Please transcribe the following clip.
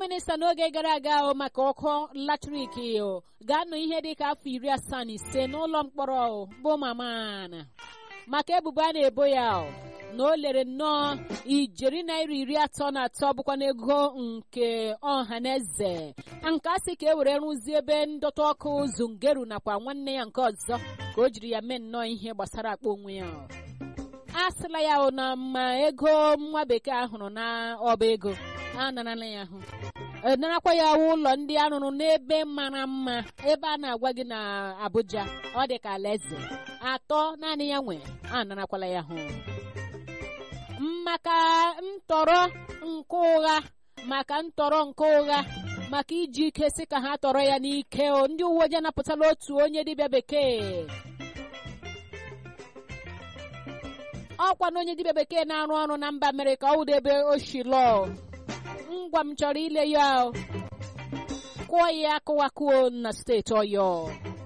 minista n'oge gara aga o maka ọkụ latrik o ga-anọ ihe dịka afọ iri asaa na ise n'ụlọ mkpọrọ bụ mamana maka ebubo a na-ebo ya o na o lere nnọọ ijeri naira iri atọ na atọ bụkwa n'ego nke ọha na eze nke a sị ka e were rụzie ebe ndọta ọkụ zungeru nakwa nwanne ya nke ọzọ ka o jiri ya mee nnọọ ihe gbasara akpa onwe ya a sịla ya na ma ego nwa bekee ahụrụ na ọba ego a narala ya ahụ narakwa ya ụlọ ndị arụrụ n'ebe mara mma ebe a na-agwa gị na Abuja ọ dị ka alaeze atọ naanị ya nwe a narakwala ya hụ maka ntọrọ nke ụgha maka ntọrọ nke ụgha maka iji ike si ka ha tọrọ ya n'ike o ndị uwe ojii anapụtala otu onye dibịa bekee ọkwa na onye dibịa bekee na-arụ ọrụ na mba Amerịka ọ wụdebe oshilọ ngwa m chọrọ ile ya kụọ ya akụwakuo na steeti Ọyọ